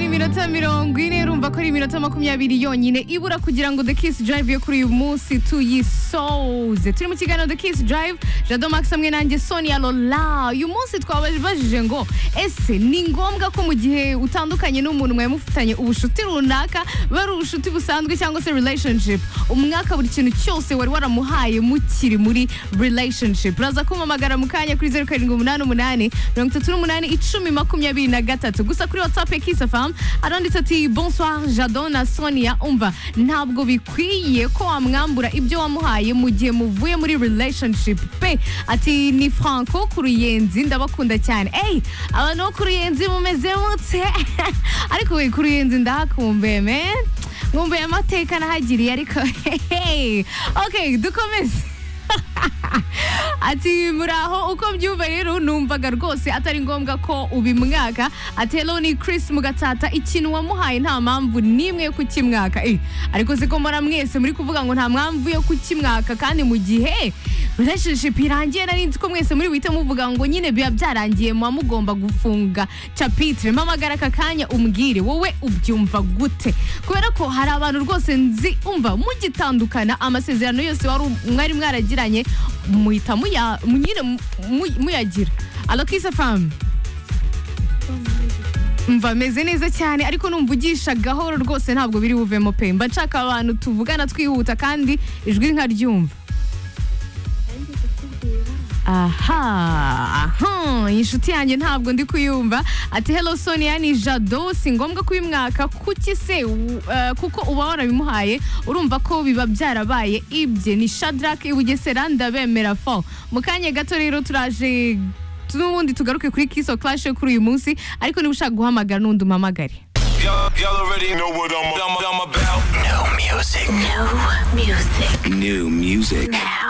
iminota mirongo ine urumva ko ari iminota makumyabiri yonyine ibura kugira ngo the kiss drive yo kuri uyu munsi tuyisoze turi mu kiganiro the kiss drive jado max hamwe nanjye sonia lola uyu munsi twabajije ngo ese ni ngombwa ko mu gihe utandukanye n'umuntu mwari mufitanye ubucuti runaka bari ubucuti busanzwe cyangwa se relationship umwaka buri kintu cyose wari waramuhaye mukiri muri relationship uraza kumamagara mu kanya kuri zeru karindwi umunani umunani mirongo itatu n'umunani icumi makumyabiri na gatatu gusa kuri whatsapp ya kisa famu aranditse ati bonsoir jado na sonia umva ntabwo bikwiye ko wamwambura ibyo wamuhaye mu gihe muvuye muri relationship pe ati ni franco ku ruyenzi ndabakunda cyane eyi abantu bo ku ruyenzi mumeze mute ariko we ku ruyenzi ndahakumbuye men nkumbuye amateka nahagiriye ariko hehe ok dukomeze ati muraho uko mbyumva rero numvaga rwose atari ngombwa ko ubimwaka ati hello ni Chris mugatata ikintu wamuhaye nta mpamvu n'imwe yo kukimwaka eh, ariko se ko mbona mwese muri kuvuga ngo nta mpamvu yo kukimwaka kandi mu gihe relationship irangiye nari nzi ko mwese muri buhite muvuga ngo nyine biba byarangiye muba mugomba gufunga chapitre mpamagara aka kanya umbwire wowe ubyumva gute kubera ko hari abantu rwose nzi umva mugitandukana amasezerano yose wari mwari mwaragiranye muhita muya- mu- nyine mu- mu- muyagira alokisa famu mva ameze neza cyane ariko numva ugisha gahoro rwose ntabwo biri buvemo pe mba nshaka abantu tuvugana twihuta kandi ijwi nkaryumva aha aha inshuti yanjye ntabwo ndi kuyumva ati hello sonia ni jado si ngombwa kubimwaka kuki se u- eh, kuko uba warabimuhaye urumva ko biba byarabaye ibye ni shadrack ibugesera ndabemera fo mu kanya gato rero turaje n'ubundi tugaruke kuri kiso clash yo kuri uyu munsi ariko niba ushaka guhamagara n'undi umamagare Y'all, y'all already know what I'm, I'm, I'm about. New music. New music. Now.